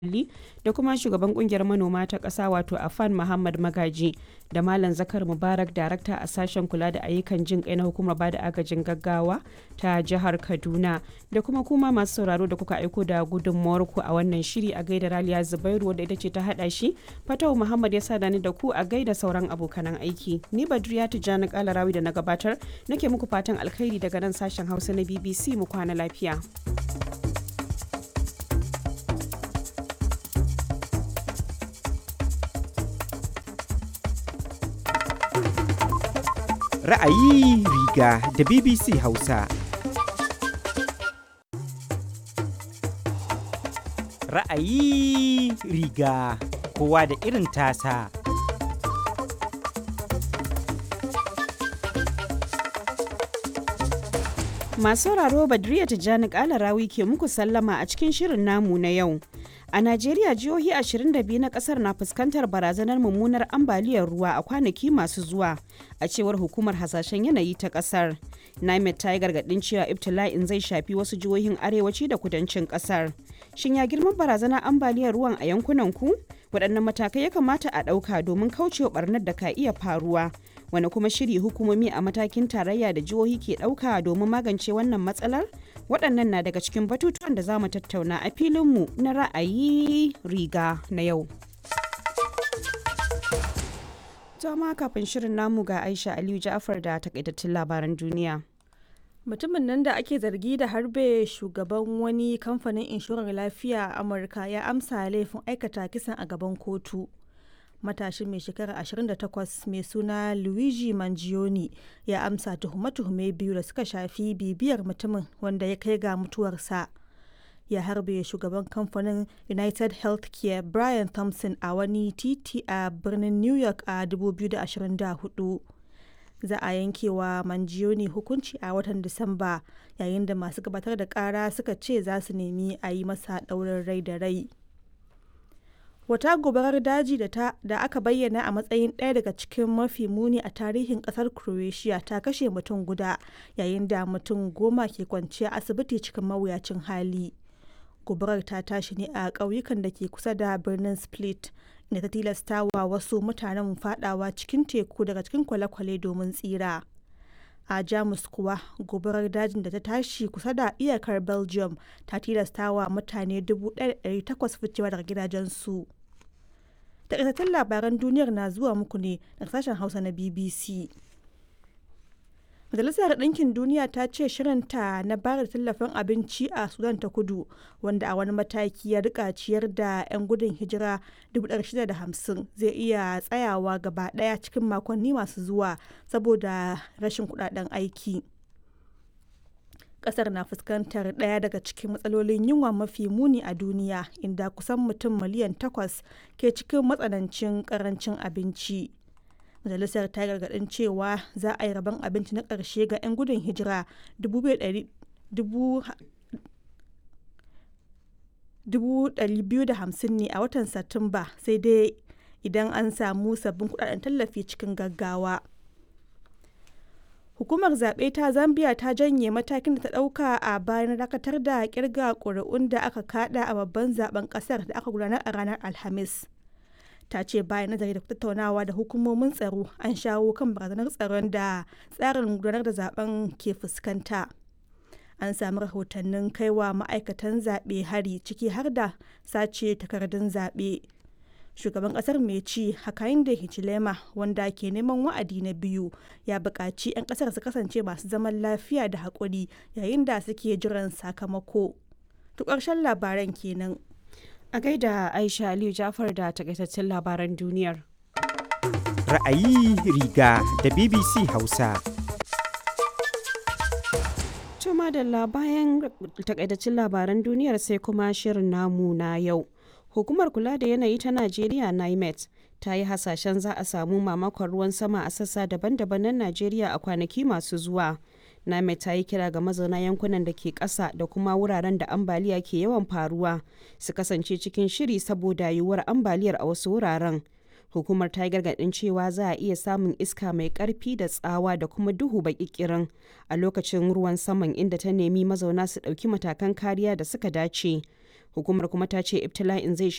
muhalli da kuma shugaban kungiyar manoma ta ƙasa wato afan muhammad magaji da malam zakar mubarak darakta a sashen kula da ayyukan jin kai na hukumar bada agajin gaggawa ta jihar kaduna da kuma kuma masu sauraro da kuka aiko da gudunmawar ku a wannan shiri a gaida raliya zubairu wadda ita ce ta hada shi fatau muhammad ya sada ni da ku a gaida sauran abokanan aiki ni badriya tijjani kalarawi da na gabatar nake muku fatan alkhairi daga nan sashen hausa na bbc mu kwana lafiya. Ra'ayi riga da BBC Hausa. Ra'ayi riga kowa da irin tasa. Masu sauraro Badriya Tijjani Kalarawi ke muku sallama a cikin shirin namu na yau. A Najeriya jihohi 22 na kasar na fuskantar barazanar mummunar ambaliyar ruwa a kwanaki masu zuwa a cewar hukumar hasashen yanayi ta kasar. NIMET ta yi gargadin cewa ibtila'in zai shafi wasu jihohin arewaci da kudancin kasar. Shin ya girman barazanar ambaliyar ruwan a yankunan ku? Waɗannan matakai ya kamata a ɗauka domin kaucewa barnar da ka iya faruwa. Wani kuma shiri hukumomi a matakin tarayya da jihohi ke ɗauka domin magance wannan matsalar? waɗannan na daga cikin batutuwan da za mu tattauna a filinmu na ra'ayi riga na yau. Jama kafin shirin namu ga Aisha Aliyu Ja'far da takaitattun labaran duniya. Mutumin nan da ake zargi da harbe shugaban wani kamfanin inshorar lafiya a Amurka ya amsa laifin aikata kisan a gaban kotu. matashin mai shekara 28 mai suna luigi mangione ya amsa tuhume-tuhume biyu da suka shafi bibiyar mutumin wanda ya kai ga mutuwarsa ya harbe shugaban kamfanin united healthcare brian thompson a wani titi a birnin new york a 2024 za a yankewa mangione hukunci a watan disamba yayin da masu gabatar da kara suka ce za su nemi a yi masa ɗaurin rai da rai wata gobarar daji da, ta, da aka bayyana a matsayin ɗaya daga cikin mafi muni a tarihin ƙasar croatia ta kashe mutum guda yayin da mutum goma ke kwanciya asibiti cikin mawuyacin hali gobarar ta tashi ne a ƙauyukan da ke kusa da birnin split inda ta tilasta wa wasu mutanen fadawa cikin teku daga cikin kwale-kwale domin tsira a jamus kuwa gobarar dajin da ta tashi kusa da iyakar belgium ta tilasta wa mutane 1,800 ficewa daga gidajensu takaitattun labaran duniyar na zuwa muku ne daga sashen hausa na bbc majalisar ɗinkin duniya ta ce shirinta na bayar da tallafin abinci a sudan ta kudu wanda a wani mataki ya rika ciyar da 'yan gudun hijira 650 zai iya tsayawa gaba ɗaya cikin makonni masu zuwa saboda rashin kudaden aiki kasar na fuskantar ɗaya daga cikin matsalolin yunwa mafi muni a duniya inda kusan mutum miliyan takwas ke cikin matsanancin karancin abinci majalisar ta gargaɗin cewa za a yi rabon abinci na ƙarshe ga 'yan gudun hijira 250 ne a watan satumba sai dai idan an samu sabbin kudaden tallafi cikin gaggawa hukumar zaɓe ta zambia ta janye matakin da ta ɗauka a bayan dakatar da kirga ƙuri'un da aka kada a babban zaben ƙasar da aka gudanar a ranar alhamis ta ce bayan nazari da tattaunawa da hukumomin tsaro an shawo kan barazanar tsaron da tsarin gudanar da zaben ke fuskanta an sami rahotannin kaiwa ma'aikatan zaɓe hari ciki har da sace takardun zaɓe shugaban kasar mai ci hakainde hichilema wanda ke neman wa'adi na biyu ya buƙaci 'yan kasar su kasance masu zaman lafiya da haƙuri yayin da suke jiran sakamako to ƙarshen labaran kenan a gaida aisha aliyu jafar da takaitaccen labaran duniyar Ra'ayi riga da BBC Hausa. Tuma da bayan takaitaccen labaran duniyar sai kuma shirin namu na yau. Hukumar kula da yanayi ta Najeriya NIMET ta yi hasashen za a samu mamakon ruwan sama a sassa daban-daban na Najeriya a kwanaki masu zuwa. NIMET ta yi kira ga mazauna yankunan da ke ƙasa da kuma wuraren da ambaliya ke yawan faruwa su kasance cikin shiri saboda yiwuwar ambaliyar a wasu wuraren. Hukumar ta yi gargaɗin cewa za a iya samun iska mai ƙarfi da tsawa da kuma duhu baƙiƙirin a lokacin ruwan saman inda ta nemi mazauna su ɗauki matakan kariya da suka dace. Hukumar kuma ta ce ibtila'in zai